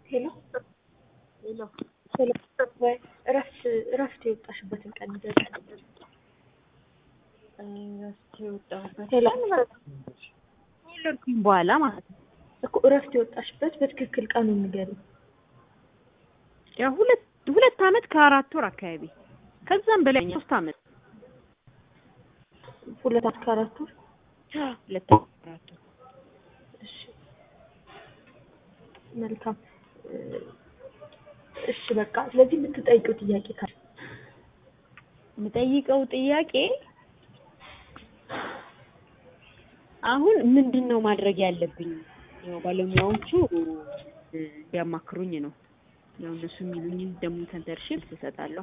ሄሎ ሄሎ ሄሎ ወይ እረፍት እረፍት የወጣሽበትን ቀን ንገሪኝ። እረፍት የወጣሁበት ሄሎ ከወለድኩኝ በኋላ ማለት ነው። እኮ እረፍት የወጣሽበት በትክክል ቀኑን ንገሪኝ። ያው ሁለት ሁለት አመት ከአራት ወር አካባቢ ከዛም በላይ ሶስት አመት ሁለት አመት ከአራት ወር ሁለት አመት ከአራት ወር እሺ መልካም እሺ በቃ ስለዚህ የምትጠይቂው ጥያቄ ካለ የምጠይቀው ጥያቄ አሁን ምንድን ነው ማድረግ ያለብኝ? ያው ባለሙያዎቹ እንዲያማክሩኝ ነው። ያው እነሱ የሚሉኝን ደግሞ ተንተርሼ መልስ እሰጣለሁ።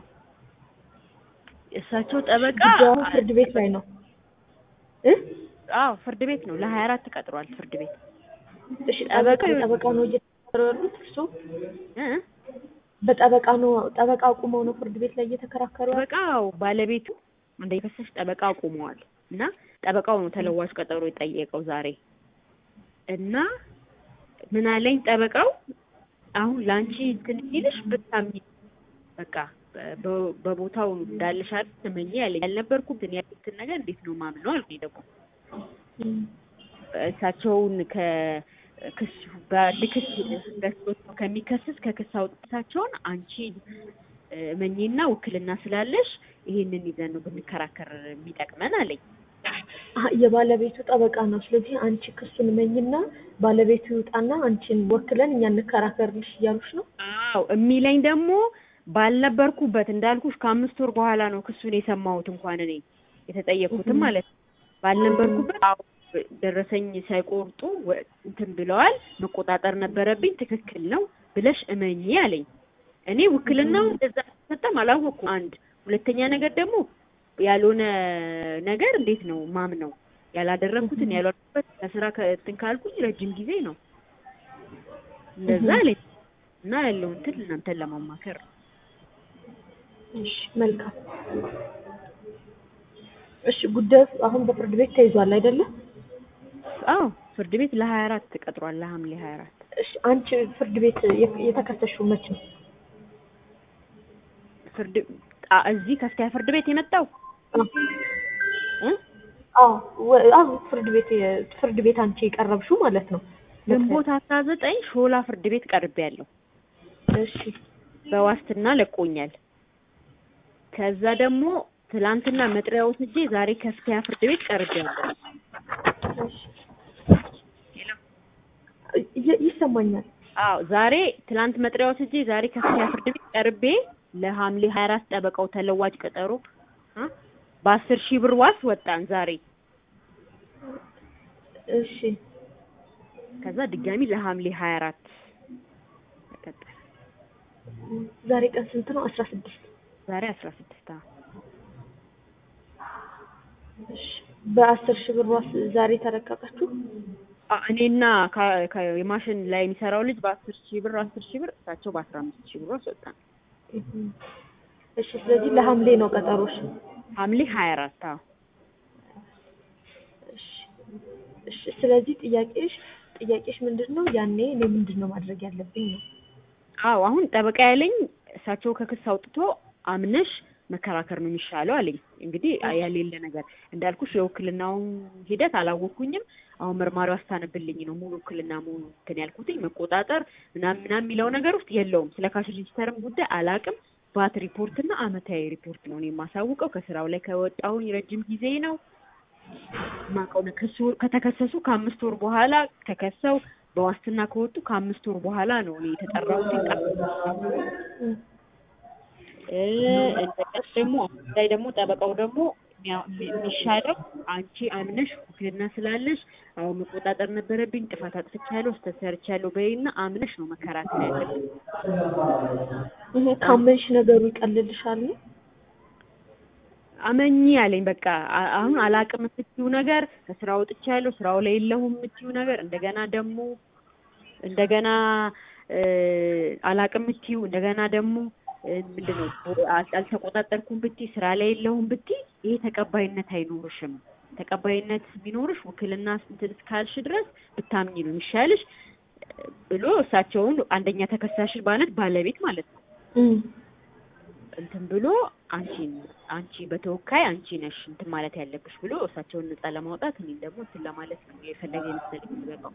እሳቸው ጠበቃ ጉዳዩ ፍርድ ቤት ላይ ነው እ አዎ ፍርድ ቤት ነው ለሀያ አራት ቀጥሯል ፍርድ ቤት እሺ ጠበቃ ጠበቃ ነው እየተከራከሩ ያሉት እርስዎ እ በጠበቃ ነው ጠበቃ አቁመው ነው ፍርድ ቤት ላይ እየተከራከሩ ያሉት? ጠበቃው ባለቤቱ እንደከሰሽ ጠበቃ አቁመዋል እና ጠበቃው ነው ተለዋጭ ቀጠሮ የጠየቀው ዛሬ እና ምን አለኝ ጠበቃው አሁን ለአንቺ እንትን ሲልሽ ብታምኚ በቃ በ- በቦታው እንዳለሽ አይደል ትመኚ ያለኝ ያልነበርኩም ግን ያሉትን ነገር እንዴት ነው ማምነው አልኩኝ ደግሞ እም፣ እሳቸውን ከክስ በልክስ ገዝቶት ከሚከስስ ከክስ አውጥታቸውን አንቺ እመኚና ውክልና ስላለሽ ይሄንን ይዘን ነው ብንከራከር የሚጠቅመን አለኝ። አሀ፣ የባለቤቱ ጠበቃ ነው። ስለዚህ አንቺ ክሱን መኝና ባለቤቱ ይውጣና አንቺን ወክለን እኛ እንከራከርልሽ እያሉሽ ነው። አዎ የሚለኝ ደግሞ ባልነበርኩበት እንዳልኩሽ ከአምስት ወር በኋላ ነው ክሱን የሰማሁት እንኳን እኔ የተጠየቅኩትም ማለት ነው። ባልነበርኩበት አዎ ደረሰኝ ሳይቆርጡ ወ- እንትን ብለዋል። መቆጣጠር ነበረብኝ። ትክክል ነው ብለሽ እመኚ አለኝ። እኔ ውክልናው እንደዛ ተሰጠም አላወቅኩም። አንድ ሁለተኛ ነገር ደግሞ ያልሆነ ነገር እንዴት ነው ማም ነው ያላደረግኩትን ያልዋልኩበት ከስራ ከእንትን ካልኩኝ ረጅም ጊዜ ነው እንደዛ አለኝ እና ያለው እንትን እናንተን ለማማከር ነው። እሺ መልካም። እሺ ጉዳዩ አሁን በፍርድ ቤት ተይዟል አይደለም? አዎ ፍርድ ቤት ለሀያ አራት ቀጥሯል ለሐምሌ ሀያ አራት እሺ አንቺ ፍርድ ቤት የ- የተከሰሽው መቼ ነው? ፍርድ አ- እዚህ ከፍተኛ ፍርድ ቤት የመጣው እ? አዎ ወ- አዎ ፍርድ ቤት የ- ፍርድ ቤት አንቺ የቀረብሽው ማለት ነው። ግንቦት አስራ ዘጠኝ ሾላ ፍርድ ቤት ቀርቤያለሁ። እሺ በዋስትና ለቆኛል። ከዛ ደግሞ ትላንትና መጥሪያ ወስጄ ዛሬ ከፍተኛ ፍርድ ቤት ቀርቤያለሁ። እሺ ይ- ይሰማኛል። አዎ ዛሬ ትላንት መጥሪያ ወስጄ ዛሬ ከፍተኛ ፍርድ ቤት ቀርቤ ለሐምሌ ሀያ አራት ጠበቃው ተለዋጭ ቀጠሮ እ በአስር ሺህ ብር ዋስ ወጣን ዛሬ። እሺ ከዛ ድጋሚ ለሐምሌ ሀያ አራት ተቀጠረ። ዛሬ ቀን ስንት ነው? አስራ ስድስት ዛሬ አስራ ስድስት እሺ በአስር ሺህ ብር ዋስ ዛሬ ተለቀቃችሁ? እኔና ከ- ከ- የማሽን ላይ የሚሰራው ልጅ በአስር ሺህ ብር አስር ሺህ ብር እሳቸው በአስራ አምስት ሺህ ብር ዋስ ወጣን። እም። እሺ ስለዚህ ለሐምሌ ነው ቀጠሮሽ? ሐምሌ ሀያ አራት አዎ እሺ እሺ ስለዚህ ጥያቄሽ ጥያቄሽ ምንድን ነው? ያኔ እኔ ምንድን ነው ማድረግ ያለብኝ ነው? አዎ አሁን ጠበቃ ያለኝ እሳቸው ከክስ አውጥቶ አምነሽ መከራከር ነው የሚሻለው አለኝ። እንግዲህ ያሌለ ነገር እንዳልኩሽ የውክልናውን ሂደት አላወቅኩኝም። አሁን መርማሪው አስታነብልኝ ነው ሙሉ ውክልና መሆኑ እንትን ያልኩትኝ መቆጣጠር ምናምን ምናምን የሚለው ነገር ውስጥ የለውም። ስለ ካሽ ሬጂስተርም ጉዳይ አላቅም። ባት ሪፖርት እና አመታዊ ሪፖርት ነው እኔ የማሳውቀው። ከስራው ላይ ከወጣሁኝ ረጅም ጊዜ ነው ማቀው ነው። ክሱ ከተከሰሱ ከአምስት ወር በኋላ ተከሰው በዋስትና ከወጡ ከአምስት ወር በኋላ ነው እኔ የተጠራሁት። እም። እ እንደገና ደግሞ አሁን ላይ ደግሞ ጠበቃው ደግሞ የሚያ- የሚሻለው አንቺ አምነሽ ውክልና ስላለሽ አሁን መቆጣጠር ነበረብኝ፣ ጥፋት አጥፍቻለሁ፣ ስህተት ሰርቻለሁ በይና አምነሽ ነው መከራከር ያለብን። ይሄ ካመንሽ ነገሩ ይቀልልሻል ነው? አመኚ አለኝ። በቃ አ- አሁን አላቅም የምትይው ነገር ከስራ ወጥቻለሁ፣ ስራው ላይ የለሁም የምትይው ነገር እንደገና ደግሞ እንደገና እ አላቅም የምትይው እንደገና ደግሞ እ ምንድን ነው አል- አልተቆጣጠርኩም ብትይ ስራ ላይ የለሁም ብትይ ይሄ ተቀባይነት አይኖርሽም። ተቀባይነት ቢኖርሽ ውክልና እንትን እስካልሽ ድረስ ብታምኚ ነው የሚሻልሽ። ብሎ እሳቸውን አንደኛ ተከሳሽ ማለት ባለቤት ማለት ነው እም፣ እንትን ብሎ አንቺን አንቺ በተወካይ አንቺ ነሽ እንትን ማለት ያለብሽ ብሎ እሳቸውን ነጻ ለማውጣት እኔም ደግሞ እንትን ለማለት ነው የፈለገ የመሰለኝ የሚበቃው።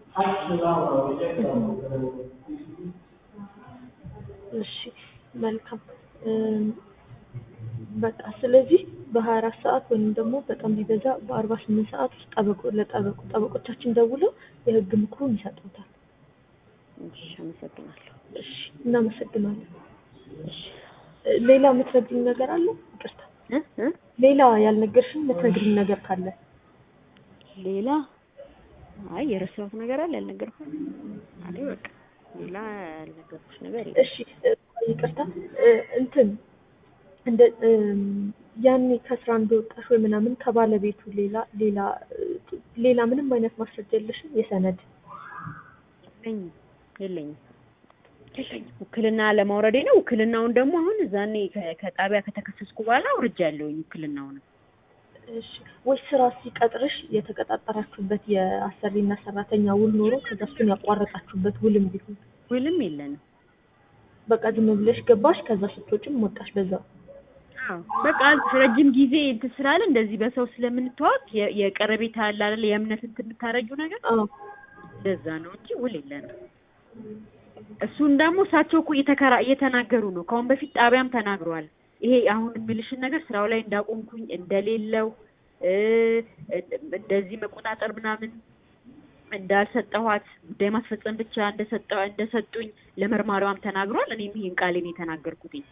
እሺ መልካም እም፣ በቃ ስለዚህ በሀያ አራት ሰዓት ወይም ደግሞ በጣም ቢበዛ በአርባ ስምንት ሰዓት ውስጥ ጠበቆ ለጠበቁ ጠበቆቻችን ደውለው የህግ ምክሩን ይሰጡታል። እሺ አመሰግናለሁ። እሺ እናመሰግናለን። እሺ እ፣ ሌላ የምትነግሪኝ ነገር አለ? ይቅርታ እ እ ሌላ ያልነገርሽኝ የምትነግሪኝ ነገር ካለ ሌላ አይ የረሳሁት ነገር አለ ያልነገርኩት? አይ በቃ ሌላ ያልነገርኩሽ ነገር የለም። እሺ እ፣ ይቅርታ እ፣ እንትን እንደ እም፣ ያኔ ከስራ እንደወጣሽ ወይ ምናምን ከባለቤቱ ሌላ ሌላ እ፣ ሌላ ምንም አይነት ማስረጃ የለሽም? የሰነድ የለኝም የለኝም የለኝም። ውክልና ለማውረዴ ነው። ውክልናውን ደግሞ አሁን እዛኔ ከ- ከጣቢያ ከተከሰስኩ በኋላ አውርጃለሁኝ ውክልናውን። እሺ ወይ ስራ ሲቀጥርሽ የተቀጣጠራችሁበት የአሰሪና ሰራተኛ ውል ኖሮ ከዛ እሱን ያቋረጣችሁበት ውልም ቢሆን ውልም የለንም። በቃ ዝም ብለሽ ገባሽ፣ ከዛ ስትወጪም ወጣሽ በዛው። አዎ በቃ ረጅም ጊዜ እንትን ስላለ እንደዚህ በሰው ስለምንተዋወቅ የ- የቀረቤታ አለ አይደል የእምነት እንትን የምታረጊው ነገር አዎ እንደዛ ነው እንጂ ውል የለንም። እሱን ደግሞ እሳቸው እኮ እየተከራ እየተናገሩ ነው። ከአሁን በፊት ጣቢያም ተናግረዋል። ይሄ አሁን የሚልሽን ነገር ስራው ላይ እንዳቆምኩኝ እንደሌለው እ እንደዚህ መቆጣጠር ምናምን እንዳልሰጠኋት ጉዳይ ማስፈጸም ብቻ እንደሰጠ እንደሰጡኝ ለመርማሪዋም ተናግሯል። እኔም ይሄን ቃሌን የተናገርኩትኝ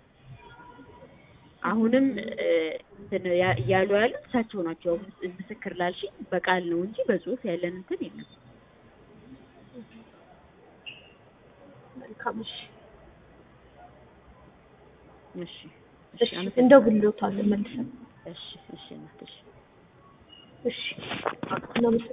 አሁንም እ እንትን ያ- እያሉ ያሉት እሳቸው ናቸው። አሁን ምስክር ላልሽኝ በቃል ነው እንጂ በጽሁፍ ያለን እንትን የለም። መልካም እሺ እሺ እሺ እሺ አመሰግናለሁ። እንደውልዎታለን መልሰን እሺ እሺ እናት እሺ እሺ እናመሰግናለን